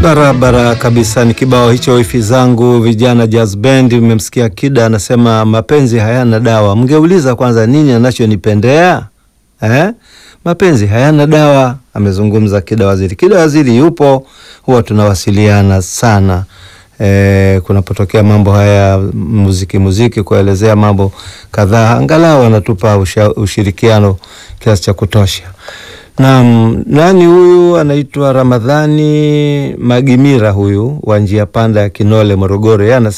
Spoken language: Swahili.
Barabara kabisa, ni kibao hicho wifi zangu vijana jazz band. Umemsikia Kida anasema mapenzi hayana dawa. Mngeuliza kwanza nini anachonipendea eh? Mapenzi hayana dawa, amezungumza Kida Waziri. Kida Waziri yupo, huwa tunawasiliana sana eh, kunapotokea mambo haya muziki muziki, kuelezea mambo kadhaa, angalau anatupa usha, ushirikiano kiasi cha kutosha. Naam, nani huyu? Anaitwa Ramadhani Magimira, huyu wa njia panda ya Kinole, Morogoro. Yeye